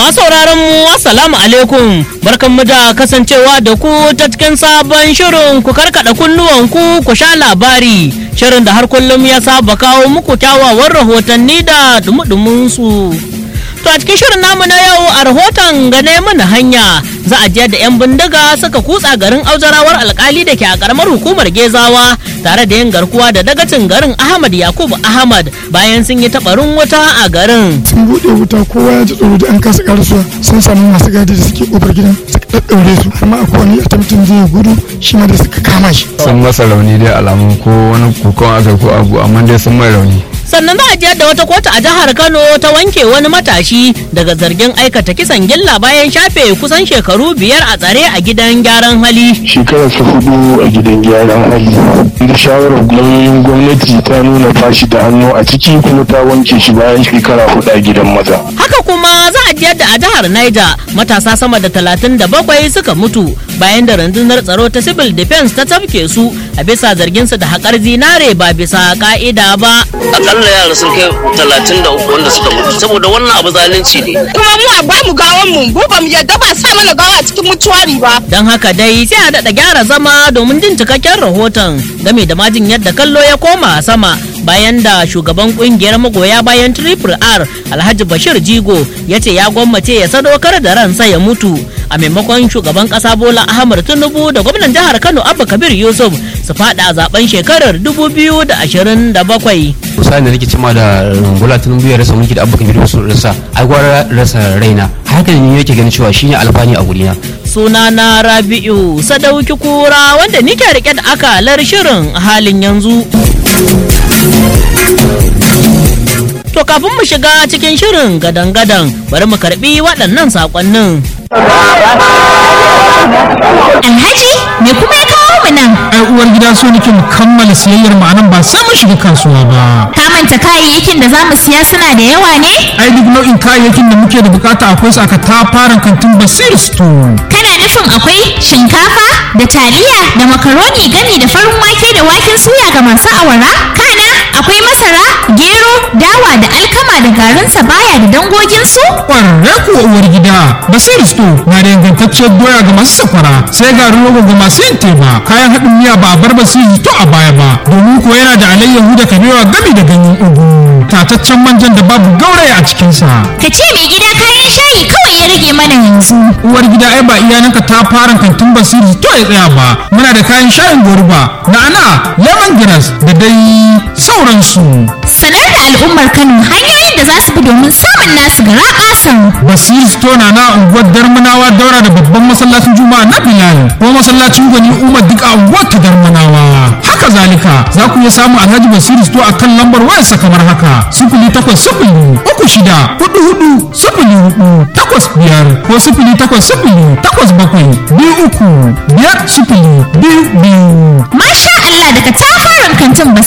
sauraron mu assalamu alaikum barkanmu da kasancewa da ku ta cikin sabon shirin ku karkada kunnuwan ku ku sha labari shirin da har kullum ya saba kawo muku kyawawan rahotanni da dumudumin su to a cikin shirin namu na yau a rahoton gane mana hanya za a je da 'yan bindiga suka kutsa garin auzarawar alkali da ke a karamar hukumar gezawa tare da yin garkuwa da dagacin garin ahmad yakubu ahmad bayan sun yi tabarin wuta a garin sun buɗe wuta kowa ya ji tsoro da an kasa karasuwa sun samu masu gadi da suke kofar gidan suka ɗaɗɗaure su amma akwai wani attempting zai gudu shi ma da suka kama shi sun masa rauni dai alamun ko wani kukon aka ko abu amma dai sun mai rauni sannan za a jiyar da wata kotu a jihar kano ta wanke wani matashi daga zargin aikata kisan gilla bayan shafe kusan shekaru biyar a tsare a gidan gyaran hali shekararsa hudu a gidan gyaran hali da shawarar lauyoyin gwamnati ta nuna fashi da hannu a ciki kuma ta wanke shi bayan shekara hudu a gidan maza haka kuma za a jiyar da a jihar niger matasa sama da talatin da bakwai suka mutu bayan da rundunar tsaro ta civil defense ta tafke su a bisa zarginsu da haƙar zinare ba bisa ka'ida ba akalla yara sun kai talatin da uku wanda suka mutu saboda wannan abu zalunci ne kuma mu a bamu gawan mu mu ba mu yadda ba sa mana gawa a cikin mutuwari ba don haka dai sai a daɗa gyara zama domin jin cikakken rahoton game da majin yadda kallo ya koma sama bayan da shugaban kungiyar magoya bayan triple r alhaji bashir jigo ya ce ya gwammace ya sadaukar da ransa ya mutu a maimakon shugaban kasa bola ahmad tinubu da gwamnan jihar kano abba kabir yusuf su fada a zaben shekarar 2027 misali da nake cima da bola tinubu ya rasa mulki da abba kabir yusuf rasa ai gwara rasa raina haka ne yake ganin cewa shine alfani a gurina suna na rabi'u sadauki kura wanda nike rike da akalar shirin a halin yanzu To kafin mu shiga cikin shirin gadan-gadan bari mu karbi waɗannan saƙonnin. Alhaji me kuma ya kawo mu nan? ai uwar gida so nake mu kammala siyayyar mu anan ba sai mun shiga kasuwa ba Ka manta kayayyakin da za mu siya suna da yawa ne? ai duk nau'in kayayyakin da muke da bukata akwai su aka tafaran kantin basir store Kana nufin akwai shinkafa da taliya da makaroni gami da farin wake da waken suya ga masu awara? Kana akwai masara, gero, dawa da alkama da garin sabaya da dangoginsu? kwararre kuwa uwar gida basir store na da ingantacciyar doya ga masu safara sai garin rogo ga masu yin teba kayan haɗin miya ba a bar basir store a baya ba domin kuwa yana da alayyahu da kabewa gami da ganyen ugu tataccen manjan da babu gauraya a cikinsa Ka ce mai gida kayan shayi kawai ya rage mana yanzu. uwar gida ai ba iyalanka ta fara kantin basiri to ya tsaya ba muna da kayan shayin goruba na'ana lemongrass da dai sauransu Sanar da al'ummar Kano hanyoyin da za su bi domin samun nasu gara ƙasan. basiri store na na unguwar darmanawa daura da babban masallacin juma'a na bilal ko masallacin gwani umar duk a unguwar ta darmanawa haka zalika za ku iya samun alhaji basiri store a kan lambar wayarsa kamar haka sifili takwas sifili uku shida hudu hudu sifili hudu takwas biyar ko sifili takwas sifili takwas bakwai biyu uku biyar sifili biyu biyu Masha Allah daga tafaran kantin